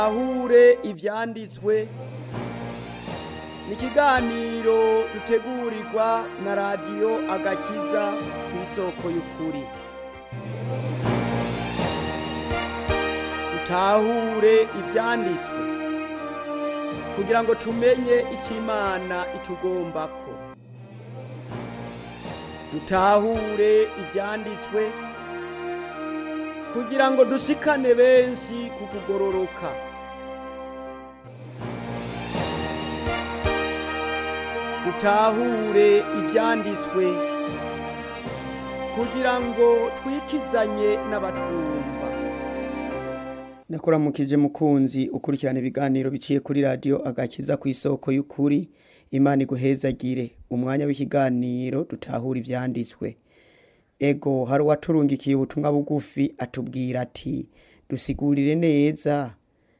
ahure ivyanditswe ni ikiganiro dutegurirwa na radiyo agakiza ku isoko y'ukuri dutahure ivyanditswe kugira ngo tumenye icyo imana itugombako dutahure ivyanditswe kugira ngo dushikane benshi ku kugororoka dutahure ivyanditswe kugira ngo twikizanye n'abatwumva nakuramukije mukunzi ukurikirana ibiganiro biciye kuri radiyo agakiza ku isoko y'ukuri imana iguhezagire umwanya w'ikiganiro dutahura ivyanditswe ego hari uwaturungikiye ubutumwa bugufi atubwira ati dusigurire neza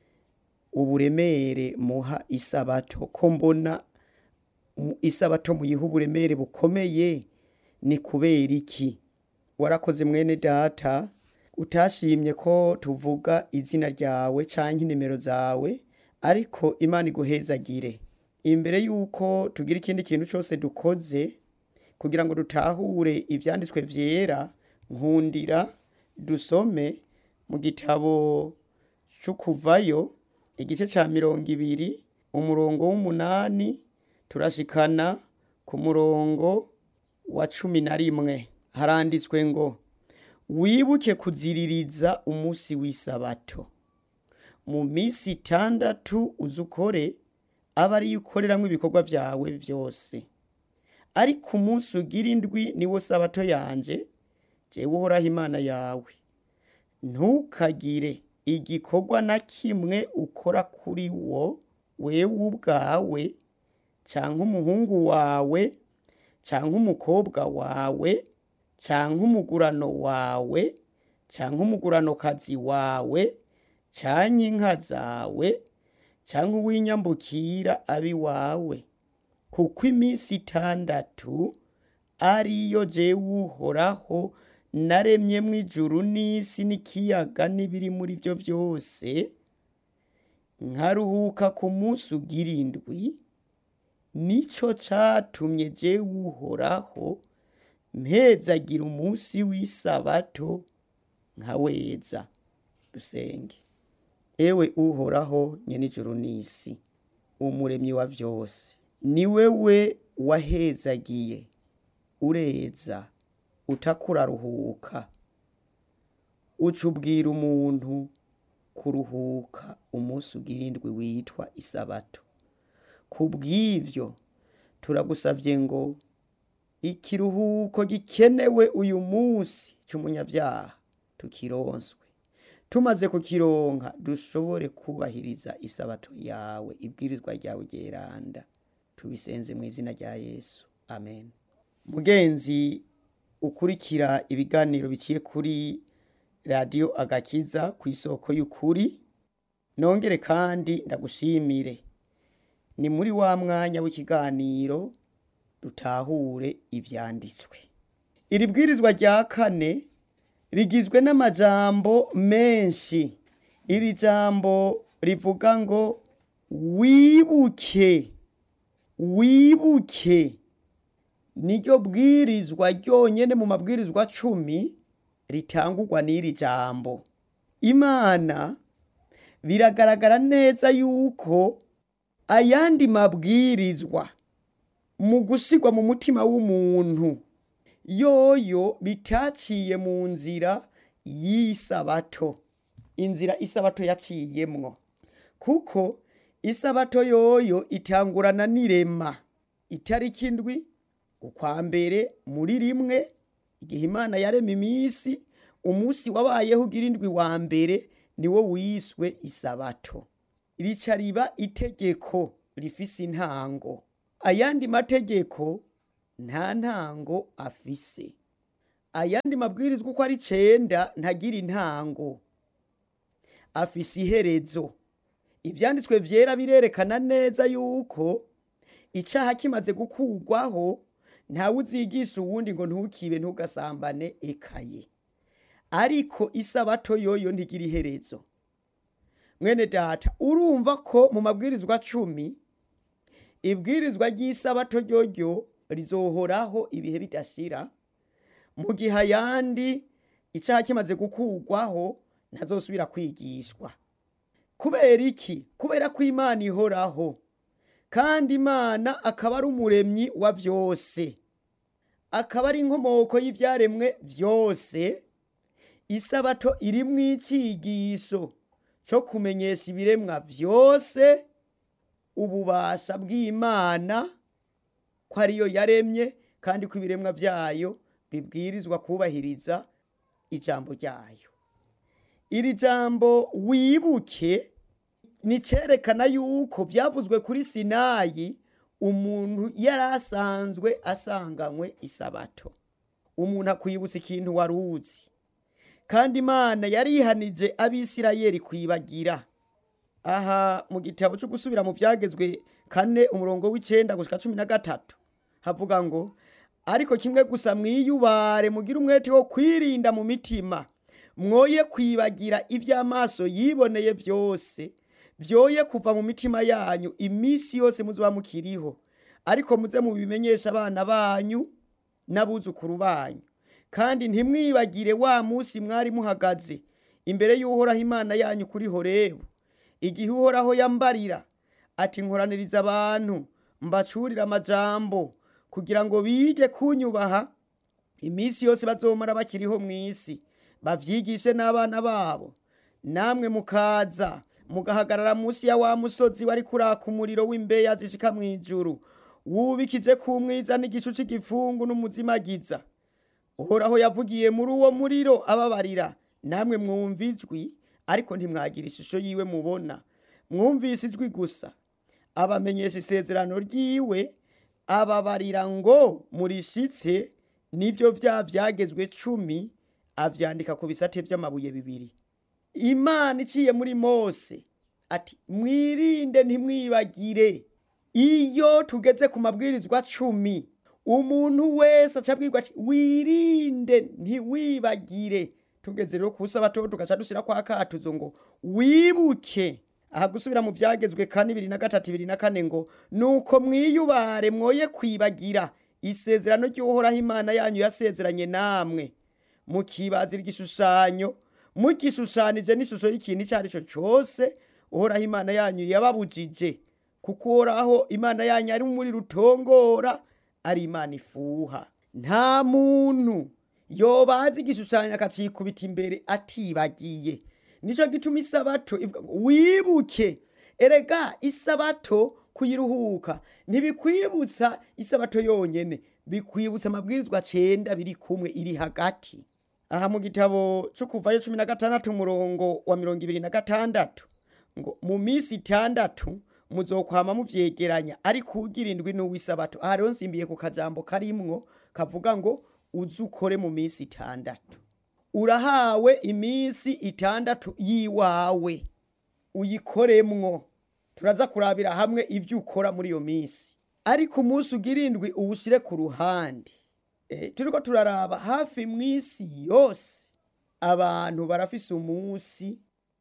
uburemere muha isabato ko mbona mu- isabato muyiha uburemere bukomeye ni kubera iki warakoze mwene data utashimye ko tuvuga izina ryawe canke inimero zawe ariko imana iguhezagire imbere yuko tugira ikindi kintu cose dukoze kugira ngo dutahure ivyanditswe vyera nkundira dusome mu gitabo c'ukuvayo igice ca mirongo ibiri umurongo w'umunani turashikana ku murongo wa cumi na rimwe haranditswe ngo wibuke kuziririza umunsi w'isabato mu minsi itandatu uze ukore aba ariyo ukoreramwo ibikorwa vyawe vyose ariko umunsi ugira indwi niwo sabato yanje jewe uhoraho imana yawe ntukagire igikorwa na kimwe ukora kuri wo wewe ubwawe canke umuhungu wawe canke umukobwa wawe canke umugurano wawe canke umuguranokazi wawe canke inka zawe canke uw'inyambukira abi wawe kuko iminsi itandatu ariyo jewe uhoraho naremyemwo ijuru n'isi n'ikiyaga n'ibiri muri vyo vyose nkaruhuka ku munsi ugira indwi nico catumye jewe uhoraho mpezagira umunsi w'isabato nkaweza dusenge ewe uhoraho nyene ijuru n'isi umuremyi wa vyose ni wewe wahezagiye ureza utakuraruhuka uca ubwira umuntu kuruhuka umunsi ugira indwi witwa isabato kubw'ivyo turagusavye ngo ikiruhuko gikenewe uyu munsi c'umunyavyaha tukironswe tumaze kukironka dushobore kubahiriza isabato yawe ibwirizwa ryawe ryeranda tubisenze mu izina rya yesu amen mugenzi ukurikira ibiganiro biciye kuri radiyo agakiza ku isoko y'ukuri nongere kandi ndagushimire ni muri wa mwanya w'ikiganiro dutahure ivyanditswe iri bwirizwa rya kane rigizwe n'amajambo menshi iri jambo rivuga ngo wibuke wibuke niryo bwirizwa ryonyene mu mabwirizwa cumi ritangurwa n'iri jambo imana biragaragara neza yuko ayandi mabwirizwa mu gusigwa mu mutima w'umuntu yoyo bitaciye mu nzira y'isabato inzira isabato yaciyemwo kuko isabato yoyo itangurana n'irema itariki indwi ukwa mbere muri rimwe igihe imana yarema iminsi umunsi wabayeho ugira indwi wa mbere niwo wiswe isabato rica riba itegeko rifise intango ayandi mategeko nta ntango afise ayandi mabwirizwa uko ari cenda ntagira intango afise iherezo ivyanditswe vyera birerekana neza yuko icaha kimaze gukurwaho ntawe uzigisha uwundi ngo ntukibe ntugasambane ekaye ariko isabato yoyo ntigira iherezo mwene data urumva ko mu mabwirizwa cumi ibwirizwa ry'isabato ryoryo rizohoraho ibihe bidashira mu gihe ayandi icyaha kimaze gukurwaho ntazosubira kwigishwa kubera iki kubera ko imana ihoraho kandi imana akaba ari umuremyi wa byose akaba ari inkomoko y'ibyaremwe byose isabato iri mu icyigisho cyo kumenyesha ibiremwa byose ububasha bw'imana ko ariyo yaremye kandi ko ibiremwa byayo bibwirizwa kubahiriza ijambo ryayo iri jambo wibuke ni cyerekana yuko byavuzwe kuri sinayi umuntu yari asanzwe asanganywe isabato umuntu akwibutsa ikintu wari uzi kandi imana yarihanije abisirayeli kwibagira aha mu gitabo cyo gusubira mu byagezwe kane umurongo w'icyenda gushyika cumi na gatatu havuga ngo ariko kimwe gusa mwiyubare mugire umwete wo kwirinda mu mitima mwoye kwibagira iby'amaso yiboneye byose byoye kuva mu mitima yanyu iminsi yose muzuba mukiriho ariko muze mubimenyesha abana banyu n'abuzukuru banyu kandi ntimwibagire wa munsi mwari muhagaze imbere y'uhoraho imana yanyu kuri horebu igihe uhoraho yambarira ati nkoraniriza abantu mbacurire amajambo kugira ngo bige kunyubaha iminsi yose bazomara bakiriho mu isi babyigishe n'abana babo namwe mukaza mugahagarara munsi ya wa musozi wari kuraka umuriro w'imbeya zishika mu ijuru wubikije ku mwiza n'igicu cy'igifungu n'umuzimagiza uhoraho yavugiye muri uwo muriro ababarira namwe mwumva ijwi ariko ntimwagira ishusho yiwe mubona mwumvise ijwi gusa abamenyesha isezerano ryiwe ababarira ngo murishitse nibyo bya byagezwe cumi abyandika ku bisate by'amabuye bibiri imana iciye muri mose ati mwirinde ntimwibagire iyo tugeze ku mabwirizwa cumi umuntu wese acabwirwa ati wirinde ntiwibagire tugeze rero ku sabato tugaca dushyira kwa katuzo ngo wibuke aha gusubira mu byagezwe kane ibiri na gatatu ibiri na kane ngo nuko mwiyubare mwoye kwibagira isezerano ry'uhoraho imana yanyu yasezeranye namwe mukibazira igishushanyo mugishushanije n'ishusho y'ikintu icyo ari cyo cyose uhoraho imana yanyu yababujije kuko uhoraho imana yanyu ari muri rutongora ari imana ifuha nta muntu yobazi igishushanyo akacikubita imbere atibagiye nicyo gituma isabato ivuga ngo wibuke erega isabato kuyiruhuka ntibikwibutsa isabato yonyene bikwibutsa amabwirizwa cenda biri kumwe iri hagati aha mu gitabo cyo kuvayo cumi na gatandatu umurongo wa mirongo ibiri na gatandatu ngo mu minsi itandatu muzokwama muvyegeranya ariko ugira indwi n'uw'isabato aha rero nsimbiye ku kajambo karimwo kavuga ngo uze ukore mu minsi itandatu urahawe iminsi itandatu yiwawe uyikoremwo turaza kurabira hamwe ibyo ukora muri iyo minsi ariko umunsi ugira indwi uwushyire ku ruhande turiko turaraba hafi mu isi yose abantu barafise umunsi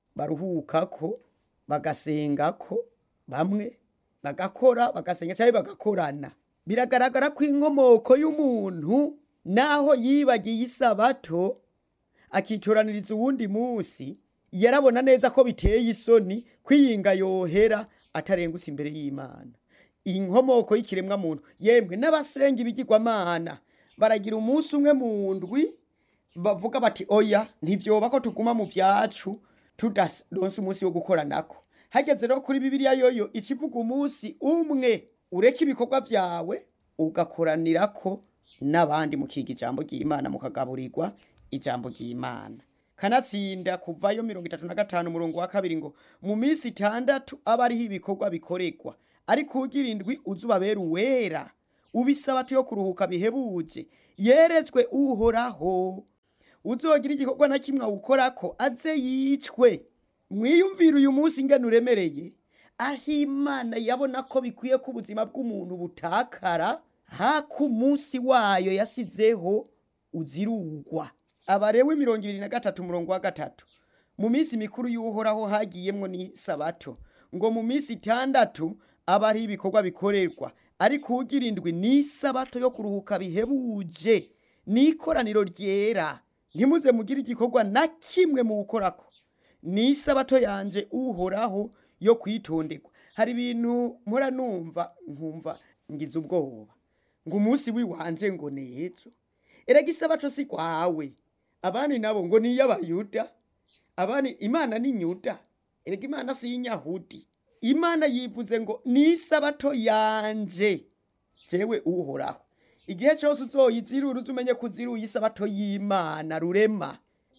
baruhukako bagasengako bamwe bagakora bagasenga cyangwa bagakorana biragaragara ko inkomoko y'umuntu naho yibagiye isabato akitoraniriza uwundi munsi yarabona neza ko biteye isoni kwiyinga yohera atarengutse imbere y'imana inkomoko y'ikiremwa muntu yemwe n'abasenga ibigirwamana baragira umunsi umwe mu ndwi bavuga bati oya ntibyoba ko tuguma mu byacu tudaronse umunsi wo gukora nako hageze rero kuri bibiliya yoyo ikivuga umunsi umwe ureka ibikorwa byawe ugakoranira ko n'abandi mukiga ijambo ry'imana mukagaburirwa ijambo ry'imana kanatsinda kuvayo mirongo itatu na gatanu umurongo wa kabiri ngo mu minsi itandatu aba ariho ibikorwa bikoregwa ariko ugira indwi uza ubabera uwera ubisabati yo kuruhuka bihebuje yeretswe uhoraho uzogira igikorwa na kimwe awukorako aze yicwe mwiyumvire uyu munsi ingene uremereye aho imana yabona ko bikwiye ko ubuzima bw'umuntu butakara hako umunsi wayo yashyizeho uzirugwa abarewe mirongo ibiri na gatatu umurongo wa gatatu mu minsi mikuru y'uhoraho hagiyemwo n'isabato ngo mu minsi itandatu aba ariho ibikorwa bikorerwa ariko ugira indwi n'isabato yo kuruhuka bihebuje n'ikoraniro ryera ntimuze mugire igikorwa na kimwe mu gukorako n'isabato yanje uhoraho yo kwitonderwa hari ibintu mpora numva nkumva ngize ubwoba ngo umunsi w'iwanje ngo nejo erega isabato si kwawe abandi nabo ngo ni iy'abayuda abandi imana ni nyuda erega imana si inyahudi imana yivuze ngo ni isabato yanje jewe uhoraho igihe cyose uzoyizirura uzumenye ko uziruye isabato y'imana rurema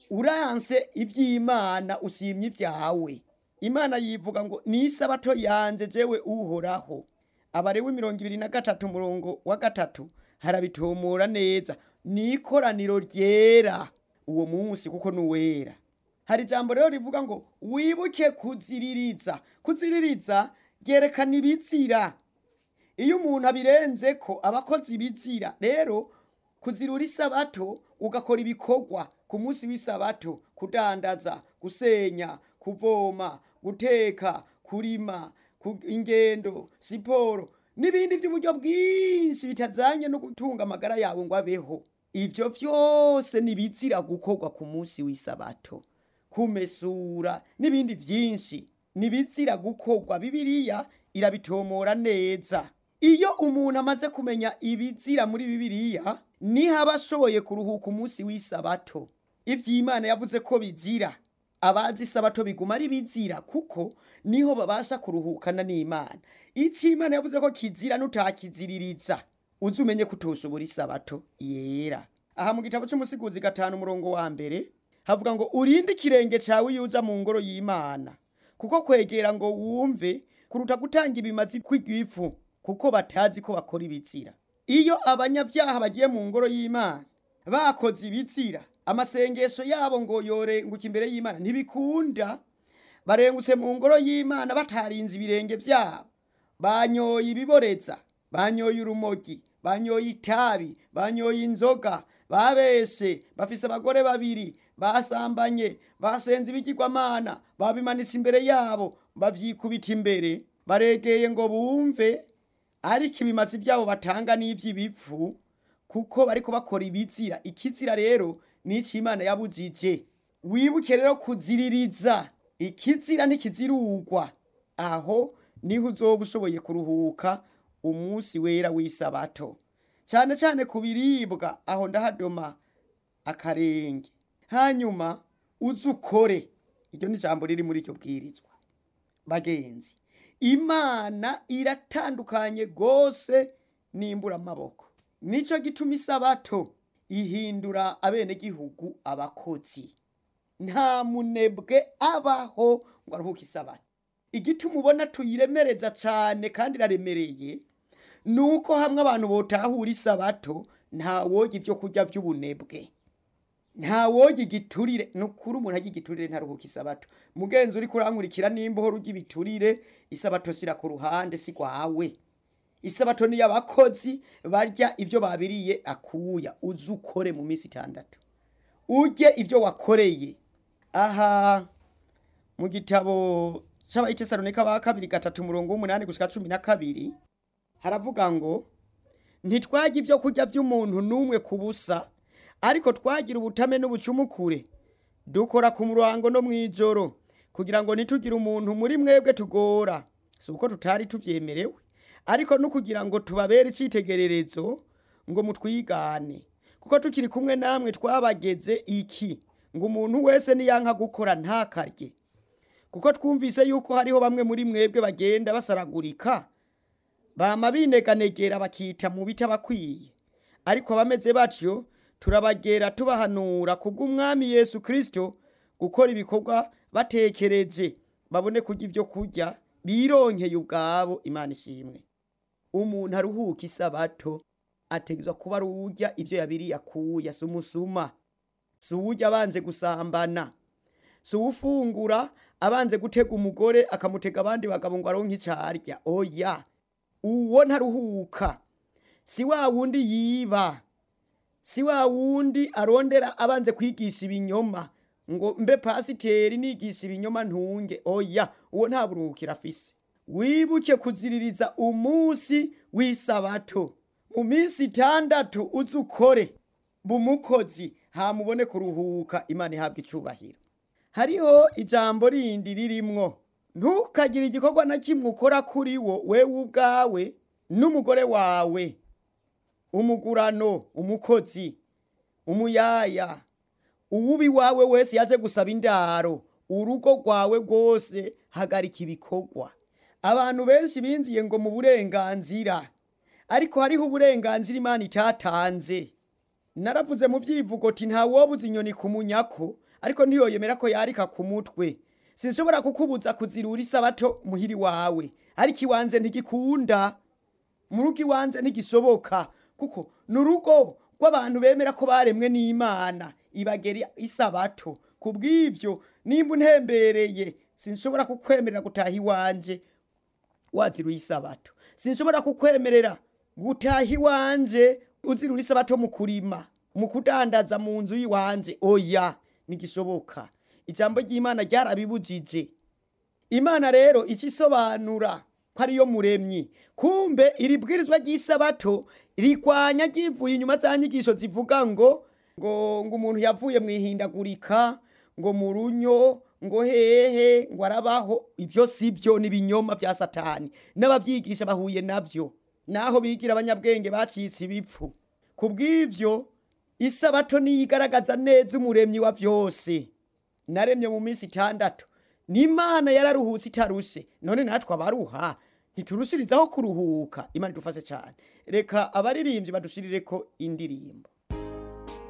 uranse iby'imana ushimye ibyawe imana yivuga ngo ni isabato yanje jewe uhoraho abarewe mirongo ibiri na gatatu umurongo wa gatatu harabitomora neza ni ikoraniro ryera uwo munsi kuko nuwera hari ijambo rero rivuga ngo wibuke kuziririza kuziririza ryerekana ibizira iyo umuntu abirenze ko aba akoze ibizira rero kuzirura isabato ugakora ibikorwa ku munsi w'isabato kudandaza gusenya kuvoma guteka kurima ku- ingendo siporo n'ibindi by'uburyo bwinshi bitazanye no gutunga amagara yawe ngo abeho ibyo byose ni ibizira gukorwa ku munsi w'isabato kumesura n'ibindi byinshi ni ibizira gukorwa bibiliya irabitomora neza iyo umuntu amaze kumenya ibizira muri bibiliya niho aba ashoboye kuruhuka umunsi w'isabato iby'imana yavuze ko bizira abazi isabato biguma ari bizira kuko niho babasha kuruhukana n'imana icyo imana yavuze ko kizira nutakiziririza uzi umenye ko utoshobora isabato yera aha mu gitabo cy'umusiguzi gatanu umurongo wa mbere havuga ngo urinde ikirenge cyawe iyo uja mu ngoro y'imana kuko kwegera ngo wumve kuruta gutanga ibimazi kw'igifu kuko batazi ko bakora ibizira iyo abanyabyaha bagiye mu ngoro y'imana bakoze ibizira amasengesho yabo ngo yorenguke imbere y'imana ntibikunda barengutse mu ngoro y'imana batarinze ibirenge byabo banyoye ibiboreza banyoye urumogi banyoye itabi banyoye inzoga babeshe bafise abagore babiri basambanye basenze ibigirwamana babimanitse imbere yabo bavyikubita imbere baregeye ngo bumve ariko ibimazi byabo batanga n'ivy'ibipfu kuko bariko bakora ibizira ikizira rero n'icyo imana yabujije wibuke rero kuziririza ikizira ntikizirugwa aho niho uzoba ushoboye kuruhuka umunsi wera w'isabato cyane cyane ku biribwa aho ndahadoma akarenge hanyuma uze ukore iryo ni ijambo riri muri iryo bwirizwa bagenzi imana iratandukanye rwose n'imbura amaboko nicyo gituma isabato ihindura abenegihugu abakozi nta munebwe abaho ngo aruhuke isabato igituma ubona tuyiremereza cyane kandi iraremereye ni uko hamwe abantu botahura isabato nta woga ibyo kurya by'ubunebwe nta woga igiturire ni ukuri umuntu ajya igiturire ntaruhuke isabato mugenzi uri kurankurikira nimba uhora ujya ibiturire isabato shyira ku ruhande si rwawe isabato ni abakozi barya ibyo babiriye akuya uze ukore mu minsi itandatu ujye ibyo wakoreye aha mu gitabo cy'abayitesaronika ba kabiri gatatu umurongo w'umunani gushyika cumi na kabiri haravuga ngo ntitwajye ibyo kurya by'umuntu n'umwe ku busa ariko twagira ubutame n'ubucumukure dukora ku murango no mu ijoro kugira ngo ntitugire umuntu muri mwebwe tugora si uko tutari tubyemerewe ariko no kugira ngo tubabere icyitegererezo ngo mutwigane kuko tukiri kumwe namwe twabageze iki ngo umuntu wese niyanka gukora ntakarye kuko twumvise yuko hariho bamwe muri mwebwe bagenda basaragurika bama bineganegera bakita mu bitabakwiye ariko abameze batyo turabagera tubahanura kubw'umwami yesu kirisito gukora ibikorwa batekereje babone kurya ibyo kurya bironkeye ubwabo imana ishimwe umuntu aruhuka isabato ategezwa kuba ari urya ibyo yabiriye akuya si umusuma si uwurya abanze gusambana si uwufungura abanze gutega umugore akamutega abandi bagabo ngo aronke icyo arya oya uwo ntaruhuka si wa wundi yiba si wa wundi arondera abanze kwigisha ibinyoma ngo mbe pasiteri nigisha ibinyoma ntunge oya uwo nta buruhukiro afise wibuke kuziririza umunsi w'isabato mu minsi itandatu uzi ukore bumukozi hamubone kuruhuka imana ihabwa icubahiro hariho ijambo rindi ririmwo ntukagire igikorwa na kimwe ukora kuri wo wewe ubwawe n'umugore wawe umugurano umukozi umuyaya uwubi wawe wese yaje gusaba indaro urugo rwawe rwose hagarika ibikorwa abantu benshi binjiye ngo mu burenganzira ariko hariho uburenganzira imana itatanze naravuze mu byivugo ati ntawobuze inyoni ku munyako ariko ntiyoyemera ko yarika ku mutwe sinshobora kukubuza kuzirura isabato muhiri wawe ariko iwanze ntigikunda mu rugo iwanze ntigishoboka kuko ni urugo rw'abantu bemera ko baremwe n'imana ibagera isabato ku bw'ibyo nimba untembereye sinshobora kukwemerera gutaha iwanje waziruye isabato sinshobora kukwemerera gutaha iwanje uzirura isabato mu kurima mu kudandaza mu nzu y'iwanje oya ntigishoboka ijambo ry'imana ryarabibujije imana rero icyo isobanura ko ariyo muremyi kumbe iri bwirizwa ry'isabato rikwanya ryivuye inyuma za nyigisho zivuga ngo ngo ngo umuntu yavuye mu ihindagurika ngo mu runyo ngo hehe ngo arabaho ibyo si byo ni ibinyoma bya satani n'ababyigisha bahuye nabyo naho bigira abanyabwenge bacitse ibipfu ku bw'ibyo isabato niyo igaragaza neza umuremyi wa byose naremye mu minsi itandatu n'imana yararuhutse itarushe none natwe abaruha ntiturushirizaho kuruhuka imana idufashe cyane reka abaririmbyi badushirire ko indirimbo